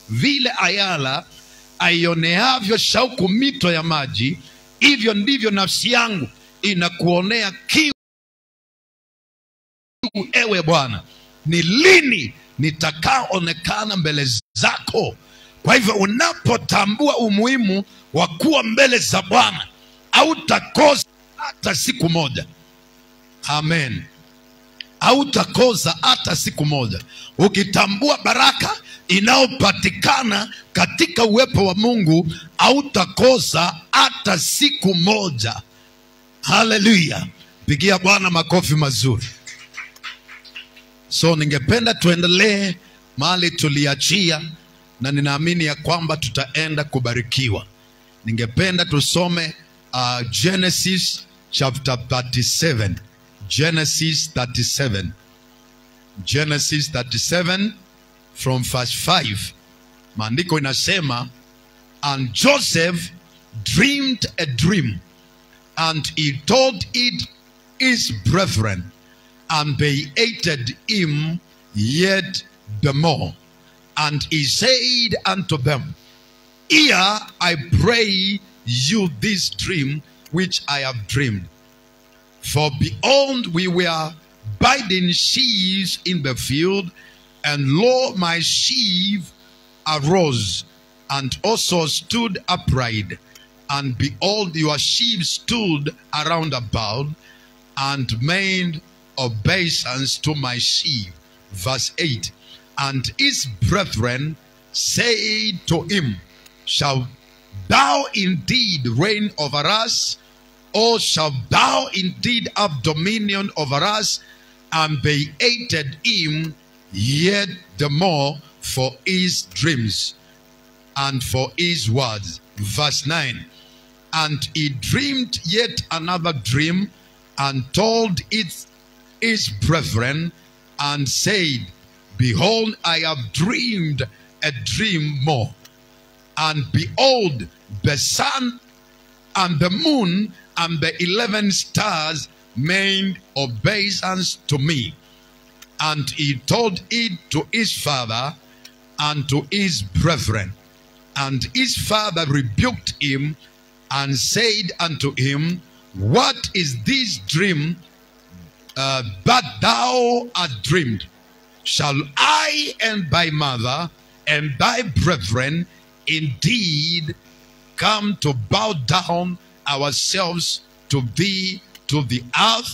vile ayala aioneavyo shauku mito ya maji, hivyo ndivyo nafsi yangu inakuonea kiu, ewe Bwana. Ni lini nitakaoonekana mbele zako? Kwa hivyo unapotambua umuhimu wa kuwa mbele za Bwana, hautakosa hata siku moja. Amen hautakosa hata siku moja. Ukitambua baraka inayopatikana katika uwepo wa Mungu, hautakosa hata siku moja. Haleluya! Pigia Bwana makofi mazuri. So ningependa tuendelee mahali tuliachia, na ninaamini ya kwamba tutaenda kubarikiwa. Ningependa tusome uh, Genesis chapter 37 Genesis 37. Genesis 37 from verse 5. Maandiko inasema, and Joseph dreamed a dream, and he told it his brethren, and they hated him yet the more. And he said unto them, Hear, I pray you this dream which I have dreamed. For behold, we were biding sheaves in the field, and lo, my sheaf arose, and also stood upright. And behold, your sheep stood around about, and made obeisance to my sheep. Verse 8 And his brethren said to him, Shall thou indeed reign over us? or shalt thou indeed have dominion over us? And they hated him yet the more for his dreams and for his words. Verse 9 And he dreamed yet another dream and told it his brethren and said, Behold, I have dreamed a dream more. And behold, the sun and the moon and the eleven stars made obeisance to me. And he told it to his father and to his brethren. And his father rebuked him and said unto him, What is this dream uh, that thou hast dreamed? Shall I and thy mother and thy brethren indeed come to bow down ourselves to thee to the earth.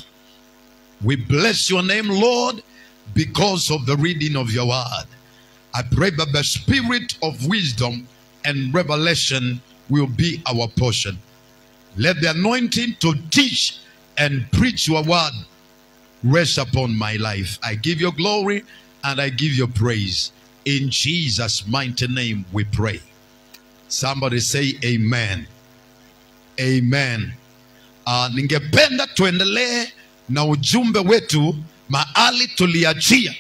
We bless your name, Lord, because of the reading of your word. I pray that the spirit of wisdom and revelation will be our portion. Let the anointing to teach and preach your word rest upon my life. I give you glory and I give you praise. In Jesus' mighty name we pray. Somebody say amen. Amen. Uh, ningependa tuendelee na ujumbe wetu mahali tuliachia.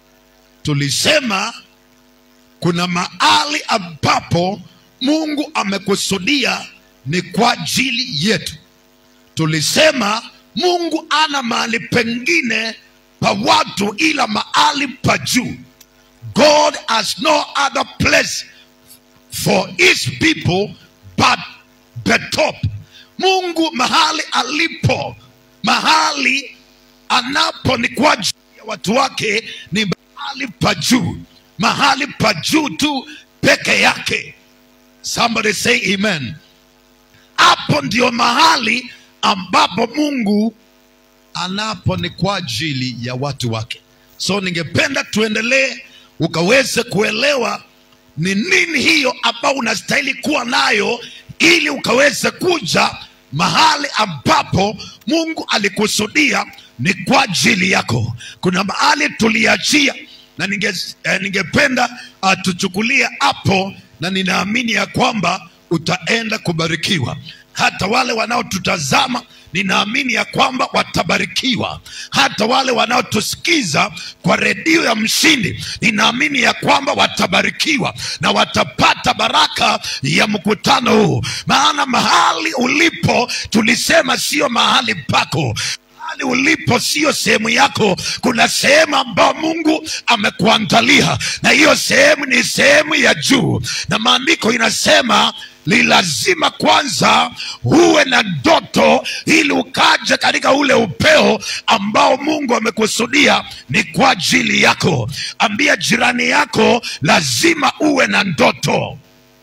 Tulisema kuna mahali ambapo Mungu amekusudia ni kwa ajili yetu. Tulisema Mungu ana mahali pengine pa watu ila mahali pa juu. God has no other place for his people but the top. Mungu mahali alipo, mahali anapo ni kwa ajili ya watu wake, ni mahali pa juu, mahali pa juu tu peke yake. Somebody say amen. Hapo ndio mahali ambapo Mungu anapo ni kwa ajili ya watu wake. So ningependa tuendelee ukaweze kuelewa ni nini hiyo ambao unastahili kuwa nayo ili ukaweze kuja mahali ambapo Mungu alikusudia ni kwa ajili yako. Kuna mahali tuliachia na ninge, eh, ningependa uh, tuchukulie hapo, na ninaamini ya kwamba utaenda kubarikiwa. Hata wale wanaotutazama ninaamini ya kwamba watabarikiwa. Hata wale wanaotusikiza kwa redio ya Mshindi, ninaamini ya kwamba watabarikiwa na watapata baraka ya mkutano huu, maana mahali ulipo tulisema sio mahali pako. Mahali mahali ulipo sio sehemu yako kuna sehemu ambayo mungu amekuandalia na hiyo sehemu ni sehemu ya juu na maandiko inasema ni lazima kwanza uwe na ndoto ili ukaja katika ule upeo ambao mungu amekusudia ni kwa ajili yako ambia jirani yako lazima uwe na ndoto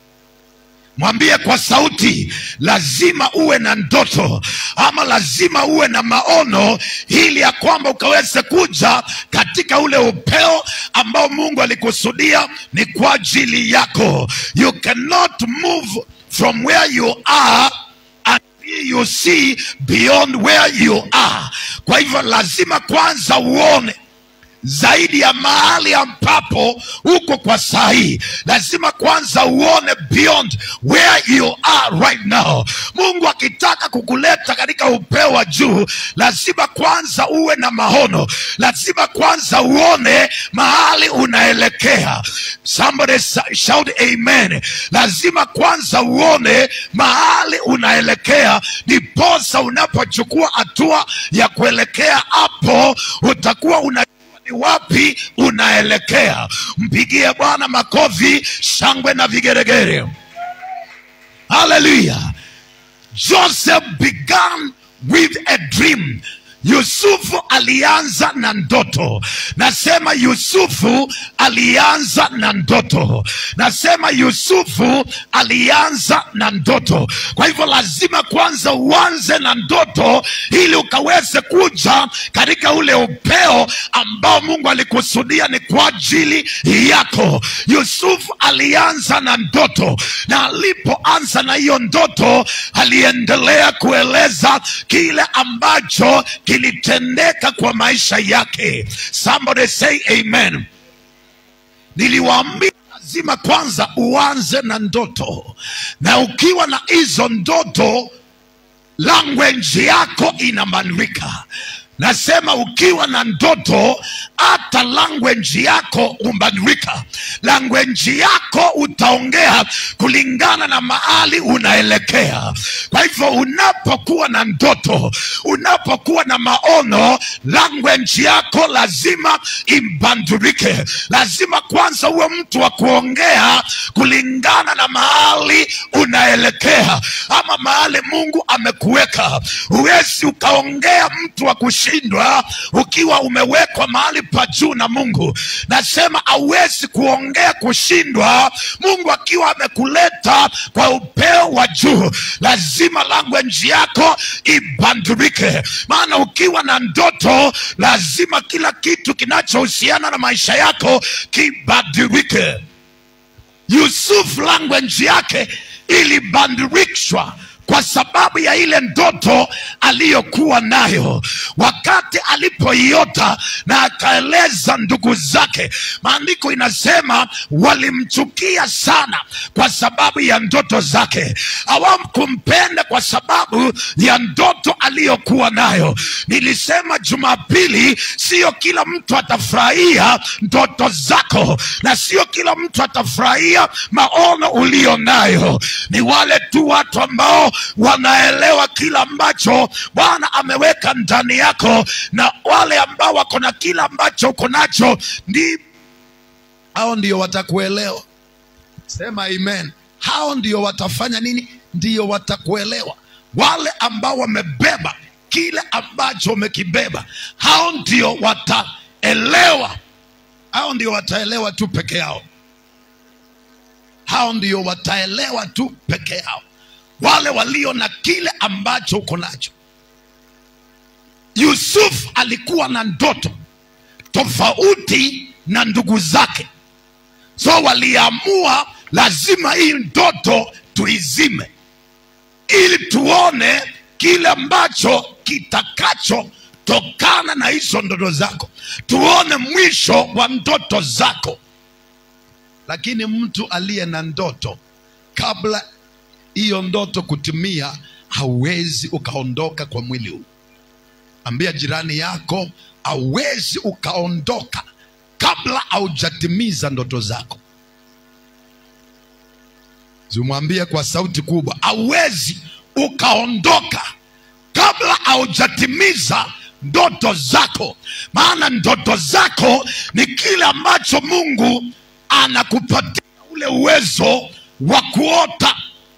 mwambie kwa sauti lazima uwe na ndoto ama lazima uwe na maono ili ya kwamba ukaweze kuja katika ule upeo ambao mungu alikusudia ni kwa ajili yako you cannot move from where you are until you see beyond where you are kwa hivyo lazima kwanza uone zaidi ya mahali ambapo uko kwa saa hii lazima kwanza uone beyond where you are right now mungu akitaka kukuleta katika upeo wa juu lazima kwanza uwe na maono lazima kwanza uone mahali unaelekea somebody sa- shout amen lazima kwanza uone mahali unaelekea ndiposa unapochukua hatua ya kuelekea hapo utakuwa una ni wapi unaelekea mpigie bwana makofi shangwe na vigeregere haleluya joseph began with a dream yusufu alianza na ndoto nasema yusufu alianza na ndoto nasema yusufu alianza na ndoto kwa hivyo lazima kwanza uanze na ndoto ili ukaweze kuja katika ule upeo ambao mungu alikusudia ni kwa ajili yako yusufu alianza na ndoto na alipoanza na hiyo ndoto aliendelea kueleza kile ambacho kilitendeka kwa maisha yake somebody say amen niliwaambia lazima kwanza uanze na ndoto na ukiwa na hizo ndoto language yako inabadilika nasema ukiwa na ndoto hata language yako hubadilika language yako utaongea kulingana na mahali unaelekea kwa hivyo unapokuwa na ndoto unapokuwa na maono language yako lazima ibadilike lazima kwanza uwe mtu wa kuongea kulingana na mahali unaelekea ama mahali mungu amekuweka huwezi ukaongea mtu wa kushindwa ukiwa umewekwa mahali pa juu na mungu nasema hauwezi kuongea kushindwa mungu akiwa amekuleta kwa upeo wa juu lazima language yako ibadilike maana ukiwa na ndoto lazima kila kitu kinachohusiana na maisha yako kibadilike yusuf language yake ilibadilishwa kwa sababu ya ile ndoto aliyokuwa nayo wakati alipoiota na akaeleza ndugu zake maandiko inasema walimchukia sana kwa sababu ya ndoto zake hawamkumpenda kwa sababu ya ndoto aliyokuwa nayo nilisema jumapili sio kila mtu atafurahia ndoto zako na sio kila mtu atafurahia maono ulio nayo ni wale tu watu ambao wanaelewa kila ambacho bwana ameweka ndani yako na wale ambao wako na kila ambacho uko nacho ndi hao ndio watakuelewa sema amen hao ndio watafanya nini ndio watakuelewa wale ambao wamebeba kile ambacho umekibeba hao ndio wataelewa hao ndio wataelewa tu peke yao hao ndio wataelewa tu peke yao wale walio na kile ambacho uko nacho yusuf alikuwa na ndoto tofauti na ndugu zake so waliamua lazima hii ndoto tuizime ili tuone kile ambacho kitakachotokana na hizo ndoto zako tuone mwisho wa ndoto zako lakini mtu aliye na ndoto kabla hiyo ndoto kutimia hauwezi ukaondoka kwa mwili huu ambia jirani yako hauwezi ukaondoka kabla haujatimiza ndoto zako zimwambie kwa sauti kubwa hauwezi ukaondoka kabla haujatimiza ndoto zako maana ndoto zako ni kile ambacho mungu anakupatia ule uwezo wa kuota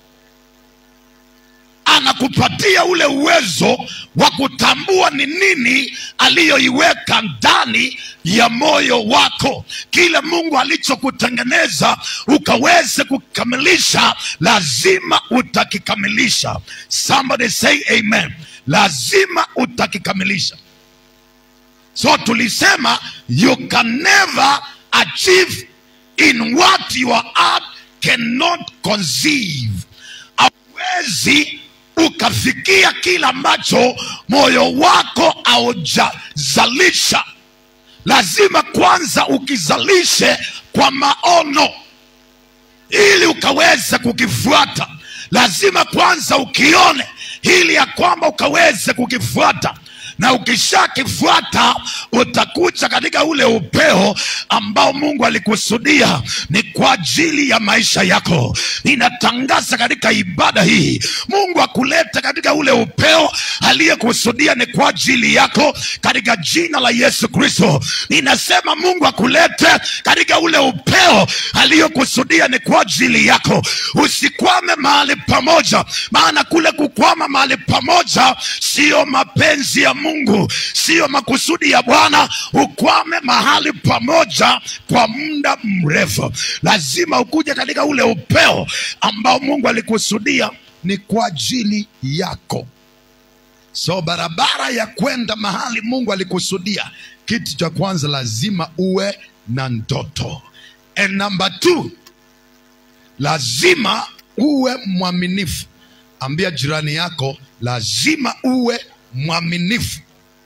anakupatia ule uwezo wa kutambua ni nini aliyoiweka ndani ya moyo wako kile mungu alichokutengeneza ukaweze kukamilisha lazima utakikamilisha somebody say amen lazima utakikamilisha so tulisema you can never achieve in what your heart cannot conceive hauwezi ukafikia kile ambacho moyo wako haujazalisha lazima kwanza ukizalishe kwa maono ili ukaweze kukifuata lazima kwanza ukione ili ya kwamba ukaweze kukifuata na ukishakifuata utakuja katika ule upeo ambao mungu alikusudia ni kwa ajili ya maisha yako ninatangaza katika ibada hii mungu akulete katika ule upeo aliyekusudia ni kwa ajili yako katika jina la yesu kristo ninasema mungu akulete katika ule upeo aliyokusudia ni kwa ajili yako usikwame mahali pamoja maana kule kukwama mahali pamoja siyo mapenzi ya mungu siyo makusudi ya bwana ukwame mahali pamoja kwa muda mrefu lazima ukuje katika ule upeo ambao mungu alikusudia ni kwa ajili yako so barabara ya kwenda mahali mungu alikusudia kitu cha kwanza lazima uwe na ndoto and number two lazima uwe mwaminifu ambia jirani yako lazima uwe mwaminifu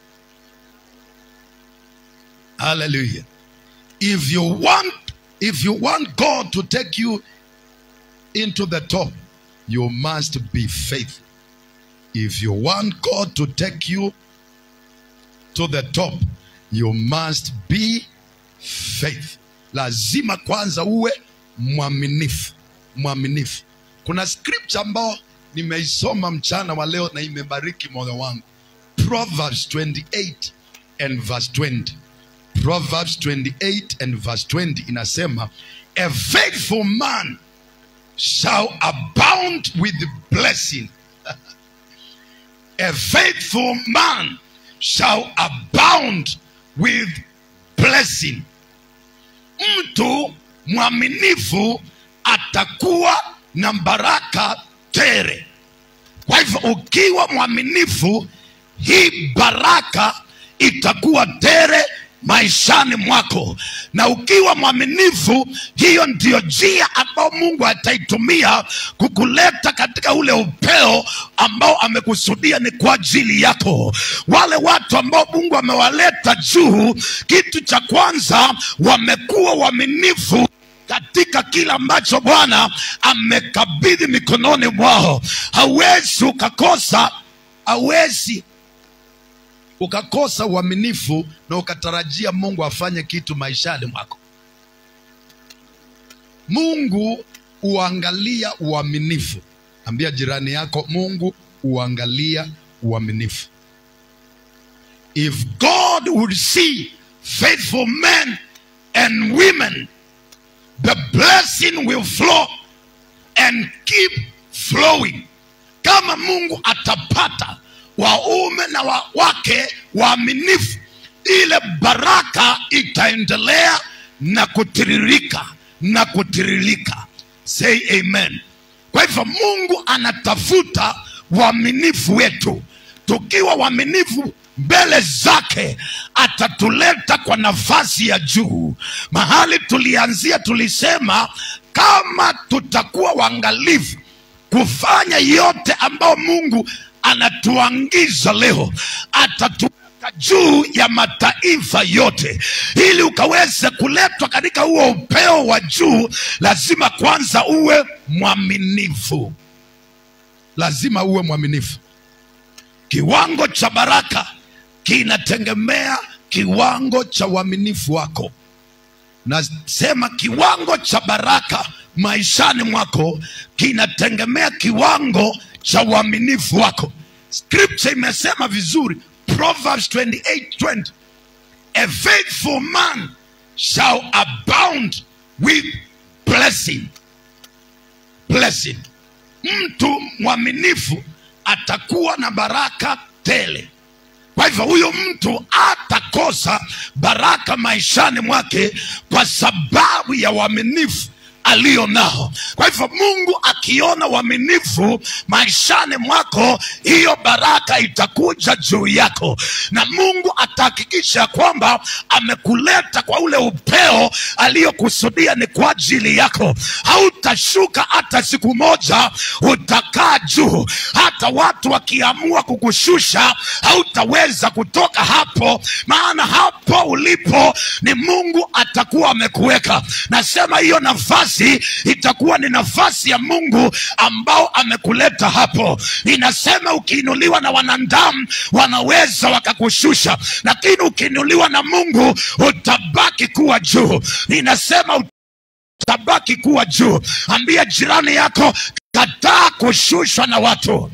haleluya if you want if you want god to take you into the top you must be faithful if you want god to take you to the top you must be faith lazima kwanza uwe mwaminifu mwaminifu kuna scripture ambao nimeisoma mchana wa leo na imebariki moyo wangu proverbs 28 and verse 20 proverbs 28 and verse 20 inasema a faithful man shall abound with blessing a faithful man shall abound with blessing mtu mwaminifu atakuwa na baraka tere kwa hivyo ukiwa mwaminifu hii baraka itakuwa tere maishani mwako na ukiwa mwaminifu hiyo ndiyo njia ambao mungu ataitumia kukuleta katika ule upeo ambao amekusudia ni kwa ajili yako wale watu ambao mungu amewaleta juu kitu cha kwanza wamekuwa waaminifu katika kile ambacho bwana amekabidhi mikononi mwao hauwezi ukakosa hauwezi ukakosa uaminifu na ukatarajia mungu afanye kitu maishani mwako mungu huangalia uaminifu ambia jirani yako mungu huangalia uaminifu if god would see faithful men and women the blessing will flow and keep flowing kama mungu atapata waume na wa wake waaminifu ile baraka itaendelea na kutiririka na kutiririka say amen kwa hivyo mungu anatafuta waaminifu wetu tukiwa waaminifu mbele zake atatuleta kwa nafasi ya juu mahali tulianzia tulisema kama tutakuwa waangalifu kufanya yote ambayo mungu anatuangiza leo atatuweka juu ya mataifa yote ili ukaweze kuletwa katika huo upeo wa juu lazima kwanza uwe mwaminifu lazima uwe mwaminifu kiwango cha baraka kinategemea kiwango cha uaminifu wako nasema kiwango cha baraka maishani mwako kinategemea kiwango cha uaminifu wako scripture imesema vizuri proverbs 28 20 a faithful man shall abound with blessing blessing mtu mwaminifu atakuwa na baraka tele kwa hivyo huyo mtu atakosa baraka maishani mwake kwa sababu ya uaminifu aliyo nao kwa hivyo mungu akiona uaminifu maishani mwako hiyo baraka itakuja juu yako na mungu atahakikisha kwamba amekuleta kwa ule upeo aliyokusudia ni kwa ajili yako hautashuka hata siku moja utakaa juu hata watu wakiamua kukushusha hautaweza kutoka hapo maana hapo ulipo ni mungu atakuwa amekuweka nasema hiyo nafasi itakuwa ni nafasi ya mungu ambao amekuleta hapo inasema ukiinuliwa na wanadamu wanaweza wakakushusha lakini ukiinuliwa na mungu utabaki kuwa juu inasema utabaki kuwa juu ambia jirani yako kataa kushushwa na watu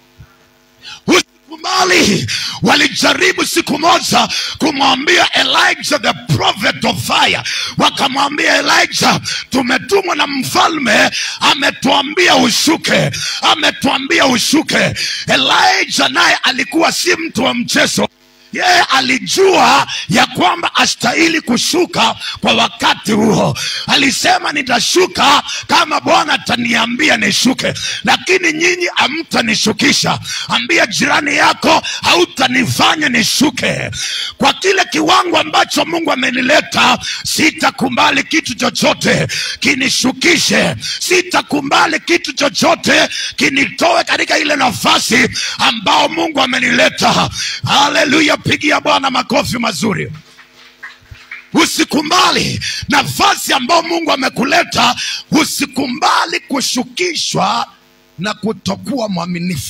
usikubali walijaribu siku moja kumwambia elijah the prophet of fire wakamwambia elijah tumetumwa na mfalme ametuambia ushuke ametuambia ushuke elijah naye alikuwa si mtu wa mchezo yeye alijua ya kwamba astahili kushuka kwa wakati huo alisema nitashuka kama bwana ataniambia nishuke lakini nyinyi hamtanishukisha ambia jirani yako hautanifanya nishuke kwa kile kiwango ambacho mungu amenileta sitakubali kitu chochote kinishukishe sitakubali kitu chochote kinitoe katika ile nafasi ambao mungu amenileta haleluya pigia bwana makofi mazuri usikumbali nafasi ambayo mungu amekuleta usikumbali kushukishwa na kutokuwa mwaminifu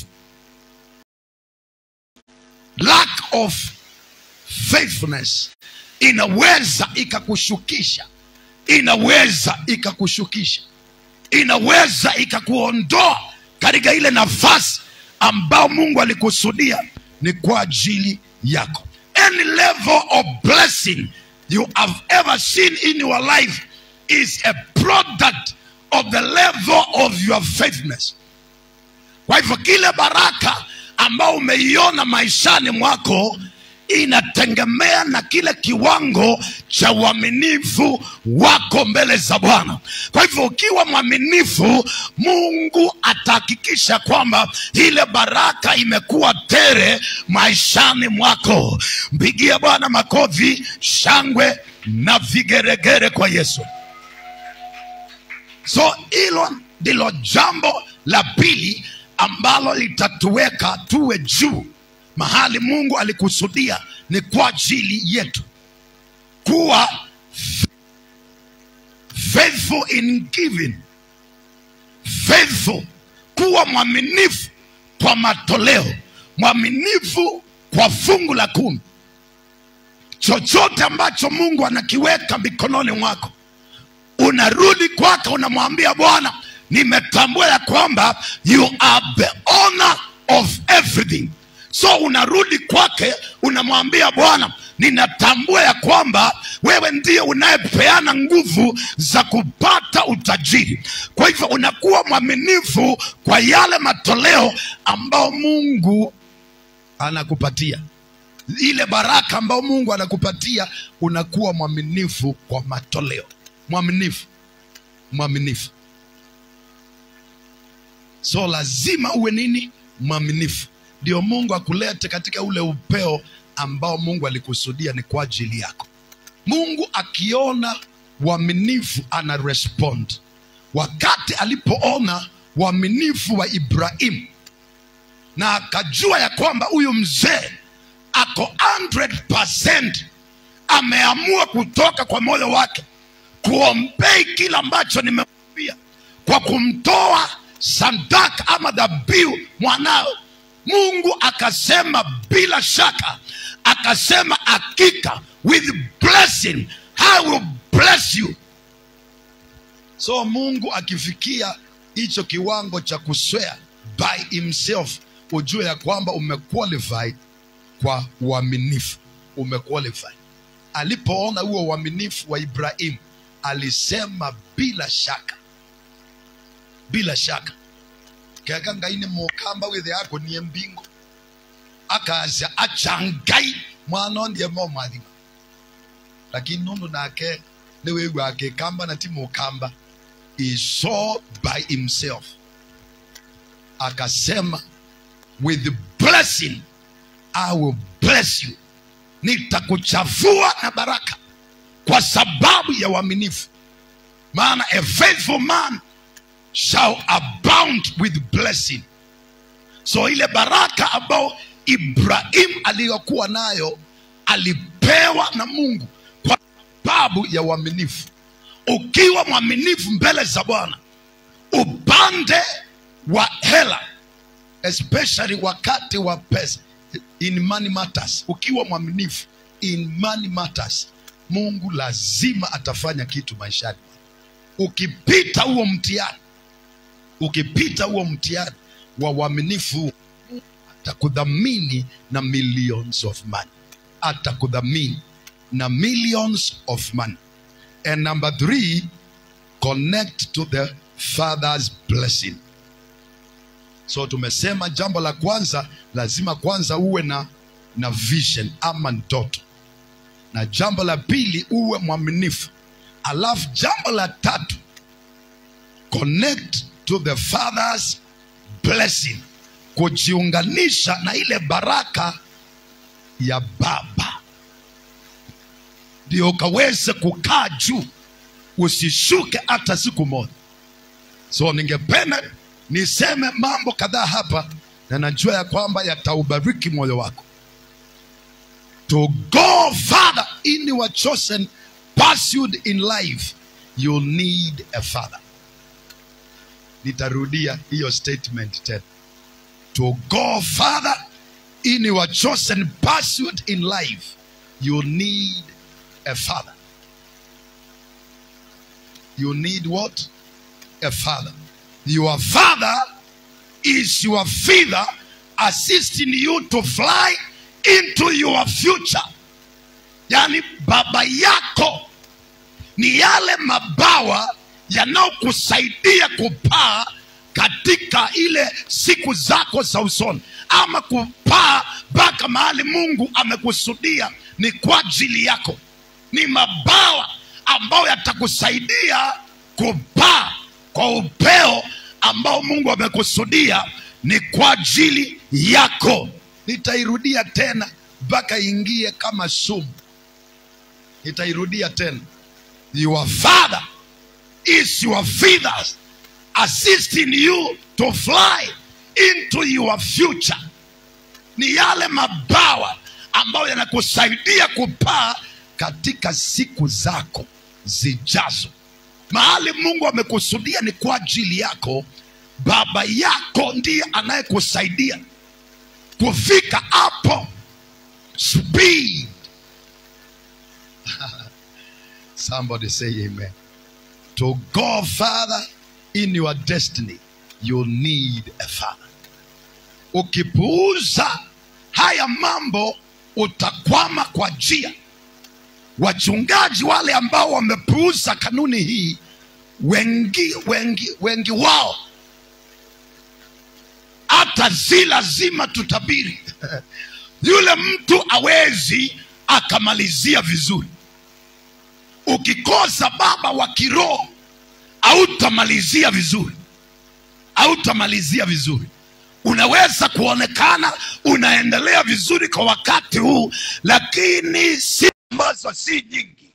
lack of faithfulness inaweza ikakushukisha inaweza ikakushukisha inaweza ikakuondoa katika ile nafasi ambao mungu alikusudia ni kwa ajili yako any level of blessing you have ever seen in your life is a product of the level of your faithfulness kwa hivyo kile baraka ambao umeiona maishani mwako inategemea na kile kiwango cha uaminifu wako mbele za bwana kwa hivyo ukiwa mwaminifu mungu atahakikisha kwamba ile baraka imekuwa tere maishani mwako mpigie bwana makofi shangwe na vigeregere kwa yesu so hilo ndilo jambo la pili ambalo litatuweka tuwe juu mahali mungu alikusudia ni kwa ajili yetu kuwa faithful in giving faithful kuwa mwaminifu kwa matoleo mwaminifu kwa fungu la kumi chochote ambacho mungu anakiweka mikononi mwako unarudi kwake unamwambia bwana nimetambua ya kwamba you are the owner of everything so unarudi kwake unamwambia bwana ninatambua ya kwamba wewe ndiye unayepeana nguvu za kupata utajiri kwa hivyo unakuwa mwaminifu kwa yale matoleo ambao mungu anakupatia ile baraka ambayo mungu anakupatia unakuwa mwaminifu kwa matoleo mwaminifu mwaminifu so lazima uwe nini mwaminifu ndio mungu akulete katika ule upeo ambao mungu alikusudia ni kwa ajili yako mungu akiona uaminifu ana respond wakati alipoona uaminifu wa ibrahimu na akajua ya kwamba huyu mzee ako 100% ameamua kutoka kwa moyo wake kuombei kile ambacho nimemwambia kwa kumtoa sadaka ama dhabihu mwanawe mungu akasema bila shaka akasema hakika with blessing i will bless you so mungu akifikia hicho kiwango cha kuswea by himself ujue ya kwamba umequalified kwa uaminifu umequalify alipoona huo uaminifu wa ibrahimu alisema bila shaka bila shaka keka ngai nĩ mũkamba wĩthĩ akũnie mbingo akaca acha ngai mwana ondie mo mathima lakini nundu nake nĩ wĩigua akĩkamba na ti mũkamba he saw by himself akasema with blessing I will bless you nitakuchavua na baraka kwa sababu ya uaminifu maana a faithful man shall abound with blessing so ile baraka ambayo ibrahim aliyokuwa nayo alipewa na mungu kwa sababu ya uaminifu ukiwa mwaminifu mbele za bwana upande wa hela especially wakati wa pesa in money matters ukiwa mwaminifu in money matters mungu lazima atafanya kitu maishani ukipita huo mtihani ukipita huo mtihani wa uaminifu atakudhamini na millions of money atakudhamini na millions of money and number three connect to the father's blessing so tumesema jambo la kwanza lazima kwanza uwe na na vision ama ndoto na jambo la pili uwe mwaminifu alafu jambo la tatu connect to the father's blessing kujiunganisha na ile baraka ya baba ndio ukaweze kukaa juu usishuke hata siku moja so ningependa niseme mambo kadhaa hapa na najua ya kwamba yataubariki moyo wako to go further in your chosen pursuit in life you need a father nitarudia hiyo statement tena to go further in your chosen pursuit in life you need a father you need what a father your father is your feather assisting you to fly into your future yani baba yako ni yale mabawa yanayokusaidia kupaa katika ile siku zako za usoni ama kupaa mpaka mahali mungu amekusudia ni kwa ajili yako ni mabawa ambayo yatakusaidia kupaa kwa upeo ambao mungu amekusudia ni kwa ajili yako nitairudia tena mpaka ingie kama sumu nitairudia tena your father is your feathers assisting you to fly into your future ni yale mabawa ambayo yanakusaidia kupaa katika siku zako zijazo mahali mungu amekusudia ni kwa ajili yako baba yako ndiye anayekusaidia kufika hapo speed somebody say amen to go further in your destiny you need a father ukipuuza haya mambo utakwama kwa njia wachungaji wale ambao wamepuuza kanuni hii wengi wengi wengi wao hata si lazima tutabiri yule mtu awezi akamalizia vizuri ukikosa baba wa kiroho hautamalizia vizuri hautamalizia vizuri unaweza kuonekana unaendelea vizuri kwa wakati huu lakini si ambazo si nyingi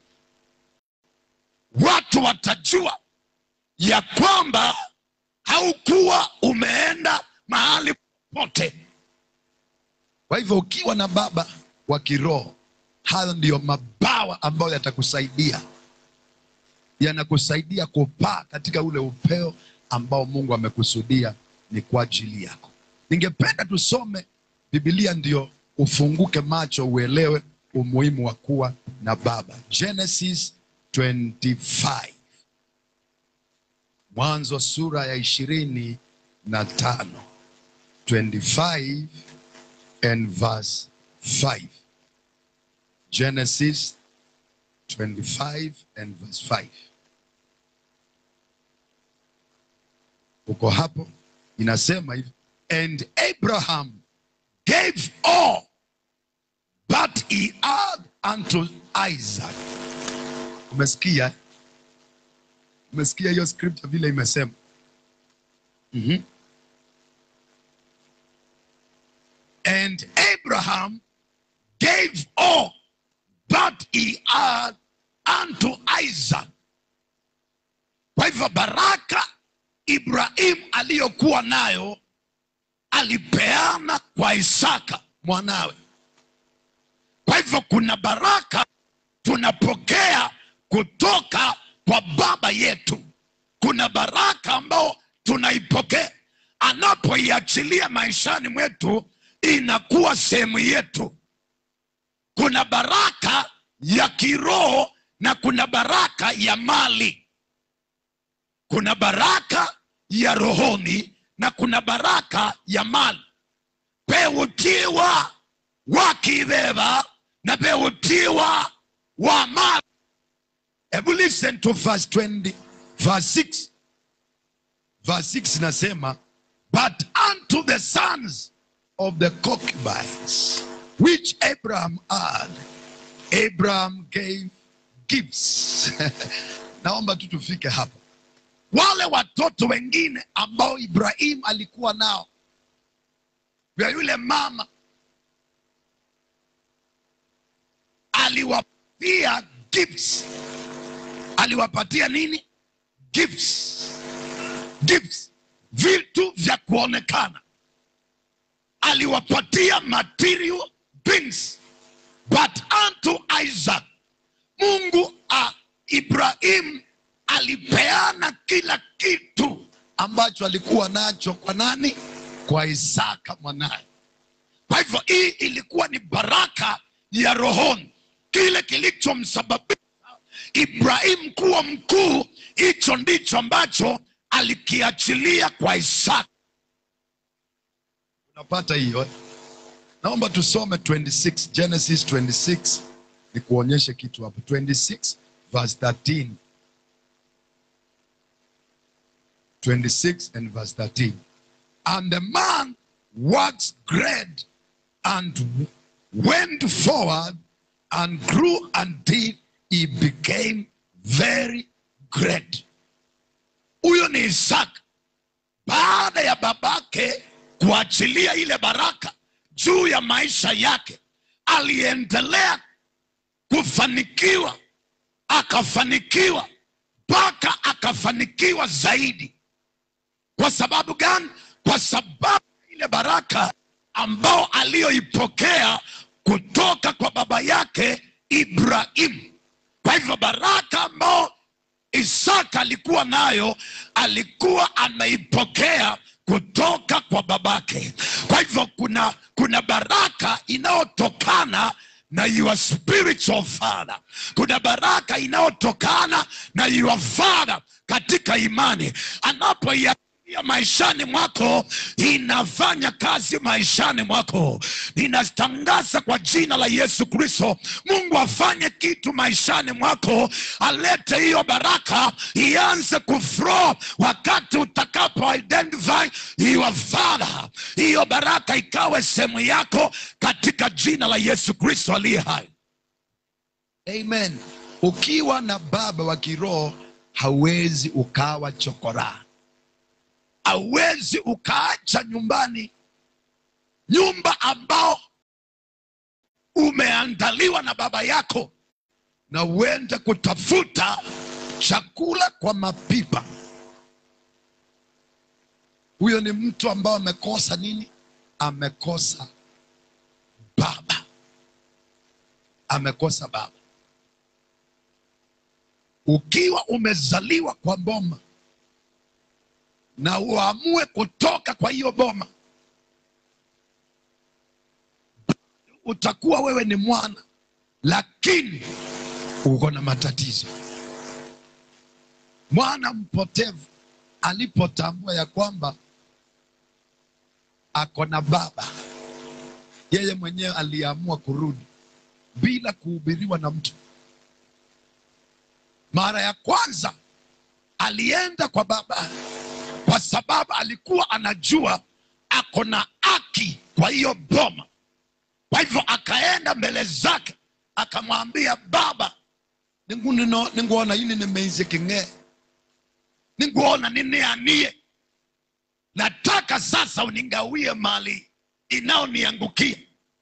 watu watajua ya kwamba haukuwa umeenda mahali popote kwa hivyo ukiwa na baba wa kiroho hayo ndiyo mabawa ambayo yatakusaidia yanakusaidia kupaa katika ule upeo ambao mungu amekusudia ni kwa ajili yako ningependa tusome bibilia ndio ufunguke macho uelewe umuhimu wa kuwa na baba genesis 25 mwanzo sura ya ishirini na tano 25 and verse 5. Genesis 25 and verse 5. Uko hapo inasema hivi, and Abraham gave all that he had unto Isaac. Umesikia? Umesikia hiyo scripture vile imesema? Mhm. And Abraham gave all that he had unto Isaac. Kwa hivyo baraka Ibrahim aliyokuwa nayo alipeana kwa Isaka mwanawe. Kwa hivyo kuna baraka tunapokea kutoka kwa baba yetu. Kuna baraka ambao tunaipokea anapoiachilia maishani mwetu, inakuwa sehemu yetu. Kuna baraka ya kiroho na kuna baraka ya mali. Kuna baraka ya rohoni na kuna baraka ya mali. Pewutiwa wakibeba na pewutiwa wa mali. Hebu listen to verse 20, verse 6. Verse 6 inasema, but unto the sons of the concubines which Abraham had, Abraham gave gifts. Naomba tu tufike hapa. Wale watoto wengine ambao Ibrahim alikuwa nao, vya yule mama aliwapatia gifts. Aliwapatia nini? Gifts. Gifts, vitu vya kuonekana. Aliwapatia material things, but unto Isaac, Mungu a Ibrahim alipeana kila kitu ambacho alikuwa nacho kwa nani? Kwa Isaka mwanaye. Kwa hivyo hii ilikuwa ni baraka ya rohoni, kile kilichomsababisha Ibrahim kuwa mkuu, hicho ndicho ambacho alikiachilia kwa Isaka. Unapata hiyo? Naomba tusome 26 Genesis 26 ni kuonyeshe kitu hapo. 26 verse 13. 26 and verse 13. And the man waxed great and went forward and grew until he became very great. Huyo ni Isaka. Baada ya babake kuachilia ile baraka juu ya maisha yake, aliendelea kufanikiwa, akafanikiwa mpaka akafanikiwa zaidi. Kwa sababu gani? Kwa sababu ile baraka ambao aliyoipokea kutoka kwa baba yake Ibrahim. Kwa hivyo baraka ambao Isaka alikuwa nayo alikuwa ameipokea kutoka kwa babake. Kwa hivyo kuna, kuna baraka inayotokana na your spiritual father. Kuna baraka inayotokana na your father katika imani anapoia ya maishani mwako inafanya kazi maishani mwako. Ninatangaza kwa jina la Yesu Kristo, Mungu afanye kitu maishani mwako, alete hiyo baraka ianze kuflow wakati utakapo identify your father, hiyo baraka ikawe sehemu yako katika jina la Yesu Kristo aliye hai. Amen. Ukiwa na baba wa kiroho hauwezi ukawa chokoraa hauwezi ukaacha nyumbani nyumba ambao umeandaliwa na baba yako na uende kutafuta chakula kwa mapipa. Huyo ni mtu ambao amekosa nini? Amekosa baba, amekosa baba. Ukiwa umezaliwa kwa boma na uamue kutoka kwa hiyo boma, utakuwa wewe ni mwana, lakini uko na matatizo. Mwana mpotevu alipotambua ya kwamba ako na baba, yeye mwenyewe aliamua kurudi bila kuhubiriwa na mtu. Mara ya kwanza alienda kwa baba kwa sababu alikuwa anajua ako na haki kwa hiyo boma. Kwa hivyo akaenda mbele zake akamwambia, baba, ningu nino ninguona yini nimeize king'ee, ninguona nineanie, nataka sasa uningawie mali inaoniangukia.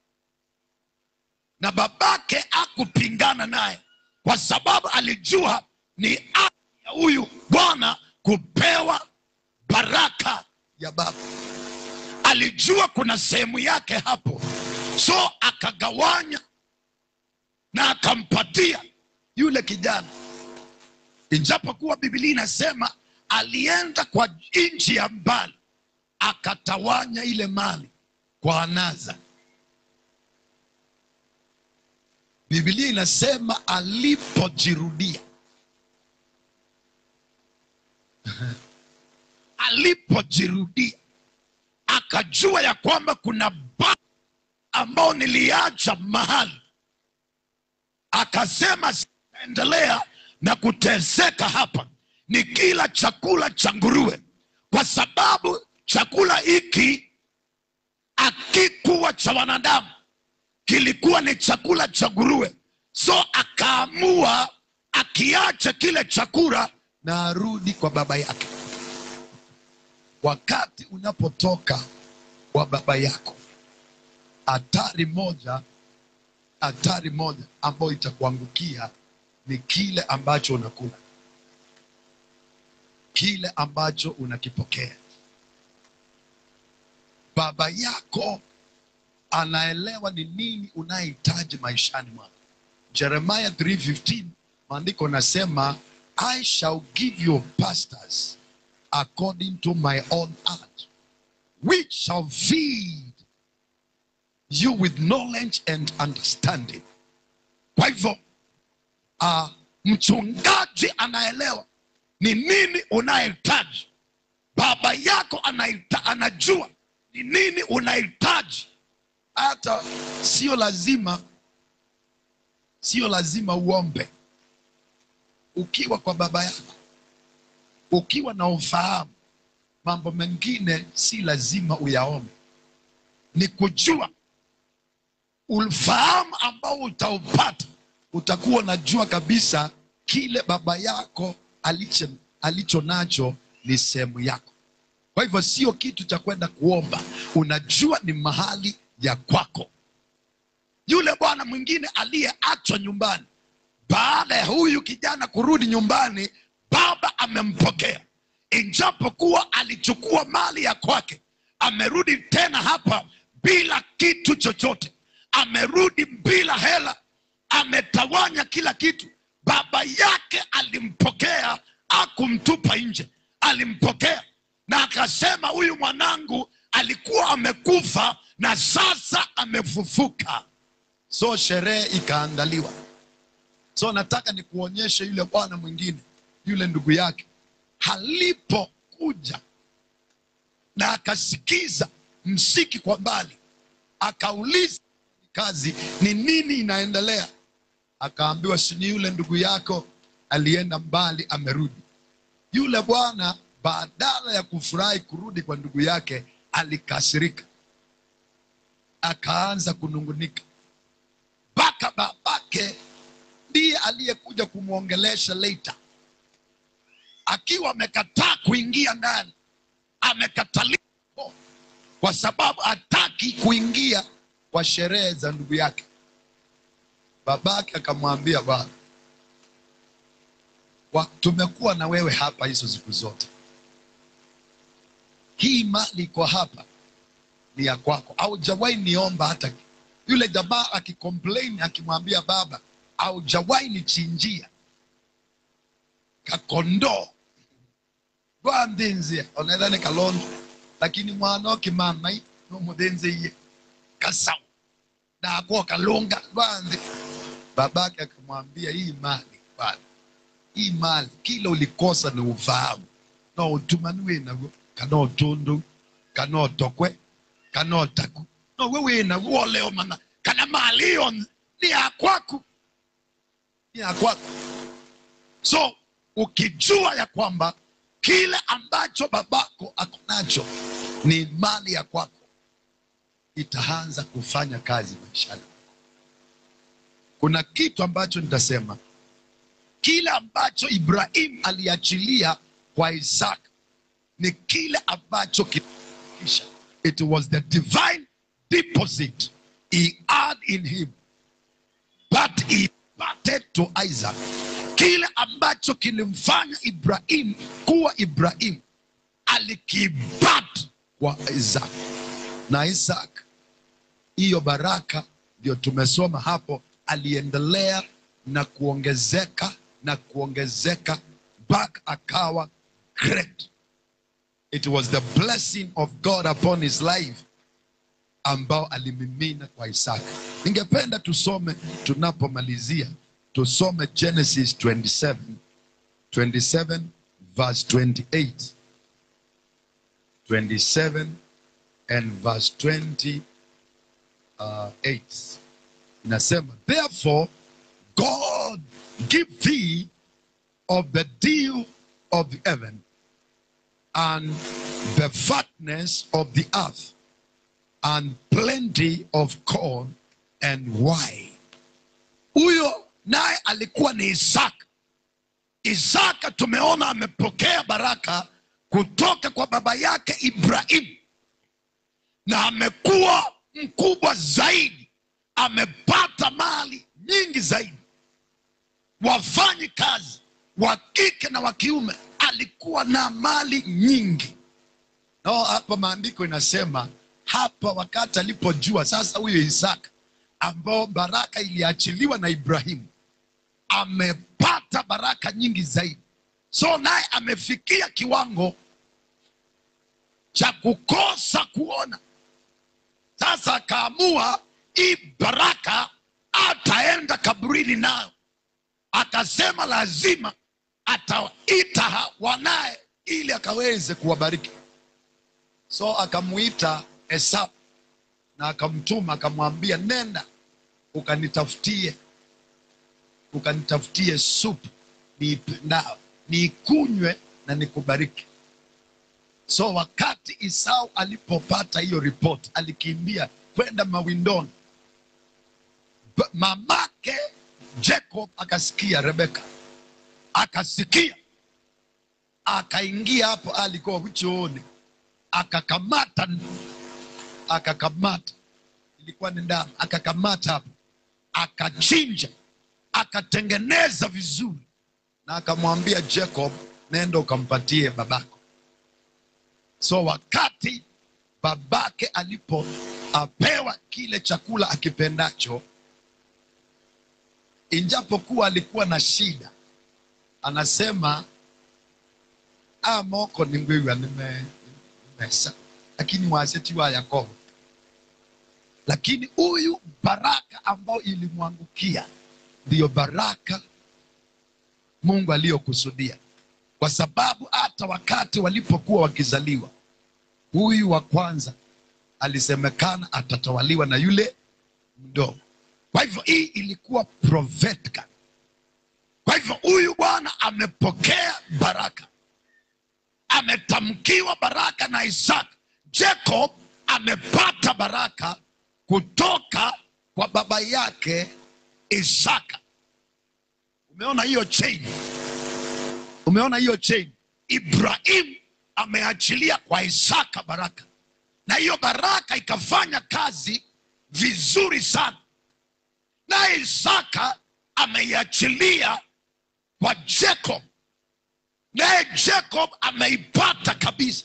Na babake akupingana naye kwa sababu alijua ni haki ya huyu bwana kupewa baraka ya baba. Alijua kuna sehemu yake hapo, so akagawanya na akampatia yule kijana, ijapokuwa Biblia inasema alienda kwa nchi ya mbali, akatawanya ile mali kwa anaza. Biblia inasema alipojirudia alipojirudia akajua ya kwamba kuna ba ambao niliacha mahali, akasema sitaendelea na kuteseka hapa, ni kila chakula cha nguruwe, kwa sababu chakula hiki akikuwa cha wanadamu, kilikuwa ni chakula cha nguruwe. So akaamua akiache kile chakula na arudi kwa baba yake wakati unapotoka kwa baba yako, hatari moja, hatari moja ambayo itakuangukia ni kile ambacho unakula, kile ambacho unakipokea. Baba yako anaelewa ni nini unahitaji maishani mwako. Jeremiah 3:15 maandiko nasema, I shall give you pastors according to my own heart, which shall feed you with knowledge and understanding. Kwa hivyo uh, mchungaji anaelewa ni nini unahitaji. Baba yako anaita, anajua ni nini unahitaji. Hata sio lazima, sio lazima uombe ukiwa kwa baba yako ukiwa na ufahamu, mambo mengine si lazima uyaombe, ni kujua. Ufahamu ambao utaupata, utakuwa unajua kabisa kile baba yako alicho, alicho nacho ni sehemu yako. Kwa hivyo sio kitu cha kwenda kuomba, unajua ni mahali ya kwako. Yule bwana mwingine aliyeachwa nyumbani, baada ya huyu kijana kurudi nyumbani, baba amempokea, ijapokuwa alichukua mali ya kwake. Amerudi tena hapa bila kitu chochote, amerudi bila hela, ametawanya kila kitu. Baba yake alimpokea, akumtupa nje, alimpokea na akasema, huyu mwanangu alikuwa amekufa na sasa amefufuka. So sherehe ikaandaliwa. So nataka nikuonyeshe yule bwana mwingine yule ndugu yake alipokuja na akasikiza msiki kwa mbali, akauliza kazi ni nini inaendelea, akaambiwa si ni yule ndugu yako alienda mbali, amerudi. Yule bwana badala ya kufurahi kurudi kwa ndugu yake, alikasirika, akaanza kunungunika, mpaka babake ndiye aliyekuja kumwongelesha later akiwa amekataa kuingia ndani, amekataliwa kwa sababu hataki kuingia kwa sherehe za ndugu yake. Babake akamwambia, bwana, tumekuwa na wewe hapa hizo siku zote, hii mali iko hapa ni ya kwako, haujawahi niomba hata. Yule jamaa akikomplain akimwambia baba, haujawahi nichinjia kakondoo rwandinzia onethane kalondo lakini mwana okimamai nomuthinziie kasau nakwo kalunga rwanthi babake akamwambia hii mali bwana hii mali kila ulikosa ni ufahamu no utumani winaguo kana utundu kana utokwe kana utaku no wewe na leo mana kana malio ni ya kwako ni ya kwako so ukijua ya kwamba kile ambacho babako ako nacho ni mali ya kwako itaanza kufanya kazi maishani kuna kitu ambacho nitasema kile ambacho ibrahim aliachilia kwa isaka ni kile ambacho kisha it was the divine deposit he had in him but he imparted to isaac kile ambacho kilimfanya ibrahim kuwa ibrahim alikibat kwa isaac na isaac hiyo baraka ndio tumesoma hapo aliendelea na kuongezeka na kuongezeka mpaka akawa great it was the blessing of god upon his life ambao alimimina kwa isaka ningependa tusome tunapomalizia tusome genesis 27 27 verse 28 27 and verse 28 inasema therefore god give thee of the dew of the heaven and the fatness of the earth and plenty of corn and wine huyo naye alikuwa ni isaka isaka tumeona amepokea baraka kutoka kwa baba yake ibrahimu na amekuwa mkubwa zaidi amepata mali nyingi zaidi wafanyi kazi wa kike na wa kiume alikuwa na mali nyingi no, hapa maandiko inasema hapa wakati alipojua sasa huyo isaka ambao baraka iliachiliwa na ibrahimu amepata baraka nyingi zaidi so naye amefikia kiwango cha kukosa kuona sasa akaamua hii baraka ataenda kaburini nayo akasema lazima ataita wanaye ili akaweze kuwabariki so akamuita esau na akamtuma akamwambia nenda ukanitafutie ukanitafutie supu niip- na niikunywe na nikubariki so wakati isau alipopata hiyo ripoti alikimbia kwenda mawindoni Ba- mamake jacob akasikia rebeka akasikia akaingia hapo alikuwa chooni akakamata akakamata ilikuwa ni ndama akakamata hapo akachinja akatengeneza vizuri na akamwambia jacob nenda ukampatie babako so wakati babake alipopewa kile chakula akipendacho injapokuwa alikuwa na shida anasema "Ah, moko ni ngwiwa nime- nimesa lakini waseti wa yakobo lakini huyu baraka ambayo ilimwangukia ndiyo baraka mungu aliyokusudia kwa sababu hata wakati walipokuwa wakizaliwa huyu wa kwanza alisemekana atatawaliwa na yule mdogo kwa hivyo hii ilikuwa prophetica kwa hivyo huyu bwana amepokea baraka ametamkiwa baraka na isaka jacob amepata baraka kutoka kwa baba yake isaka umeona hiyo chain umeona hiyo chain ibrahim ameachilia kwa isaka baraka na hiyo baraka ikafanya kazi vizuri sana naye isaka ameiachilia kwa jacob naye jacob ameipata kabisa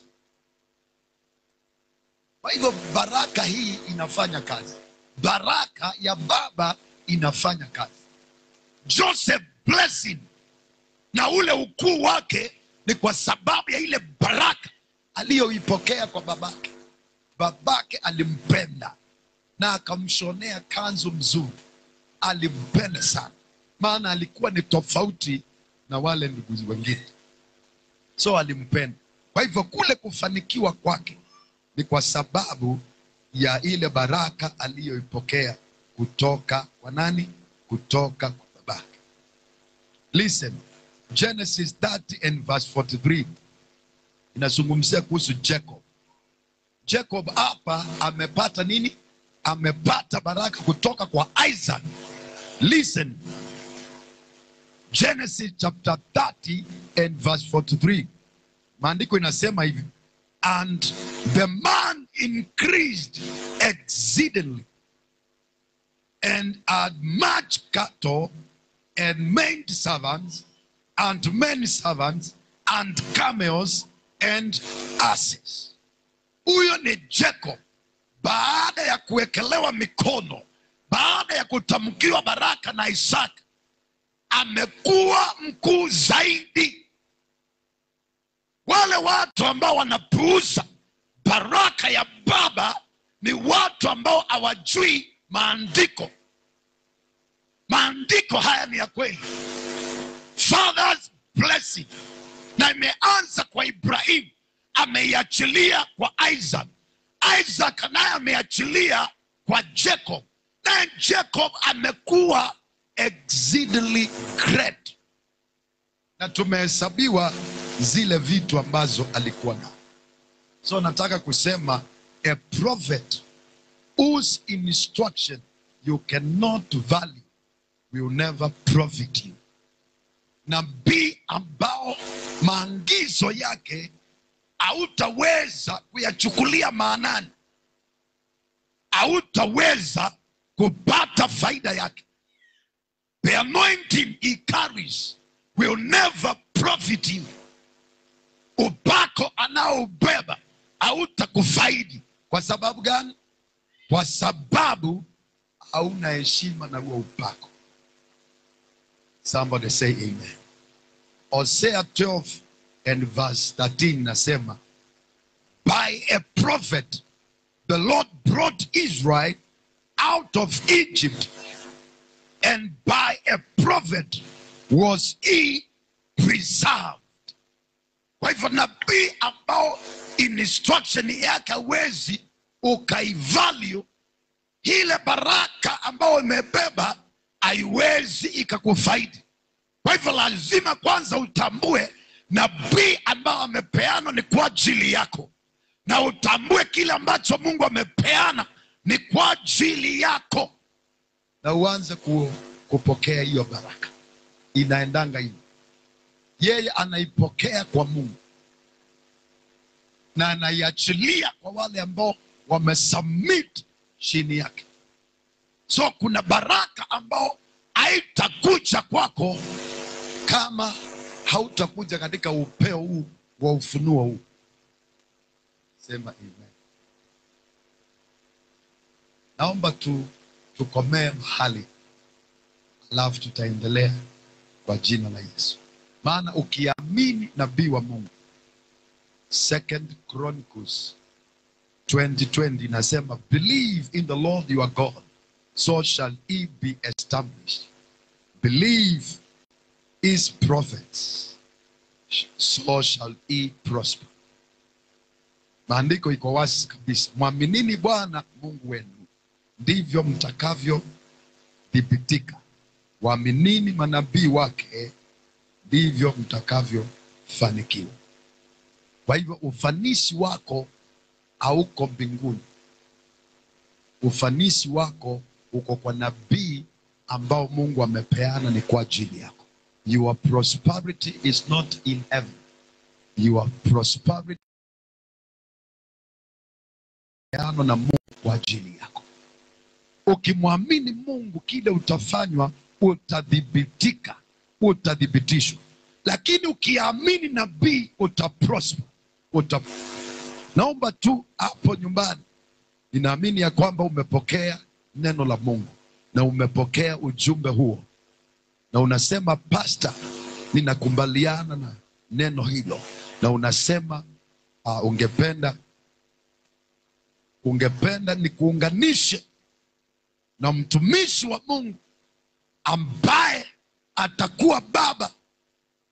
kwa hivyo baraka hii inafanya kazi baraka ya baba inafanya kazi joseph blessing na ule ukuu wake ni kwa sababu ya ile baraka aliyoipokea kwa babake babake alimpenda na akamshonea kanzu mzuri alimpenda sana maana alikuwa ni tofauti na wale ndugu wengine so alimpenda kwa hivyo kule kufanikiwa kwake ni kwa sababu ya ile baraka aliyoipokea kutoka kwa nani? Kutoka kwa babake. Listen, Genesis 30 and verse 43 inazungumzia kuhusu Jacob. Jacob hapa amepata nini? Amepata baraka kutoka kwa Isaac. Listen, Genesis chapter 30 and verse 43, maandiko inasema hivi, and the man increased exceedingly and had much cattle and maid servants and men servants and camels and asses. Huyo ni Jacob baada ya kuwekelewa mikono, baada ya kutamkiwa baraka na Isaka, amekuwa mkuu zaidi. Wale watu ambao wanapuuza baraka ya baba ni watu ambao hawajui maandiko. Maandiko haya ni ya kweli, father's blessing, na imeanza kwa Ibrahimu, ameiachilia kwa Isaac. Isaac naye ameachilia kwa Jacob, naye Jacob amekuwa exceedingly great, na tumehesabiwa zile vitu ambazo alikuwa na. So nataka kusema a prophet whose instruction you cannot value will never profit you. Nabii ambao maagizo yake hautaweza kuyachukulia maanani, hautaweza kupata faida yake. The anointing he carries will never profit you. Upako anaobeba hautakufaidi. Kwa sababu gani? Kwa sababu hauna heshima na huo upako. Somebody say amen. Hosea 12 and verse 13 nasema, by a prophet the Lord brought Israel out of Egypt and by a prophet was he preserved. Kwa hivyo nabii ambao instruction yake hawezi ukaivalue ile baraka ambayo imebeba haiwezi ikakufaidi. Kwa hivyo lazima kwanza utambue nabii ambao amepeana ni kwa ajili yako, na utambue kile ambacho Mungu amepeana ni kwa ajili yako, na uanze ku, kupokea hiyo baraka. Inaendanga hivi, yeye anaipokea kwa Mungu na anaiachilia kwa wale ambao wamesubmit chini yake. So kuna baraka ambao haitakuja kwako kama hautakuja katika upeo huu wa ufunuo huu. Sema amen. Naomba tu tukomee mahali, alafu tutaendelea kwa jina la Yesu, maana ukiamini nabii wa Mungu Second Chronicles 2020 inasema believe in the Lord your God so shall he be established believe his prophets so shall he prosper maandiko iko wazi kabisa mwaminini bwana mungu wenu ndivyo mtakavyothibitika waaminini manabii wake ndivyo mtakavyofanikiwa kwa hivyo ufanisi wako hauko mbinguni, ufanisi wako uko kwa nabii ambao Mungu amepeana, ni kwa ajili yako. Your prosperity is not in heaven, your prosperity peano na Mungu kwa ajili yako. Ukimwamini Mungu, kile utafanywa, utadhibitika, utathibitishwa. Lakini ukiamini nabii, utaprosper, uta Naomba tu hapo nyumbani, ninaamini ya kwamba umepokea neno la Mungu na umepokea ujumbe huo, na unasema pasta, ninakubaliana na neno hilo, na unasema uh, ungependa ungependa nikuunganishe na mtumishi wa Mungu ambaye atakuwa baba,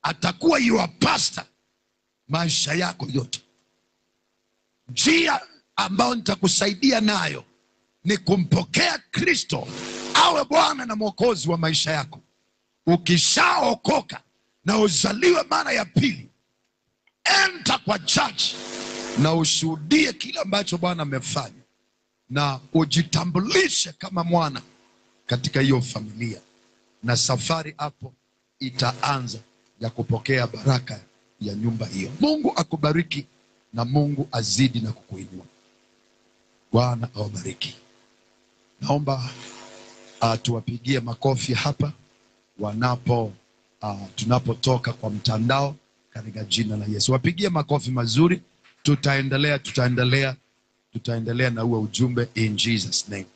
atakuwa your pastor maisha yako yote njia ambayo nitakusaidia nayo ni kumpokea Kristo awe Bwana na Mwokozi wa maisha yako. Ukishaokoka na uzaliwe mara ya pili, enta kwa chachi na ushuhudie kile ambacho Bwana amefanya, na ujitambulishe kama mwana katika hiyo familia, na safari hapo itaanza ya kupokea baraka ya nyumba hiyo. Mungu akubariki na Mungu azidi na kukuinua. Bwana awabariki. Naomba uh, tuwapigie makofi hapa wanapo uh, tunapotoka kwa mtandao katika jina la Yesu. Wapigie makofi mazuri. Tutaendelea, tutaendelea, tutaendelea na huo ujumbe in Jesus name.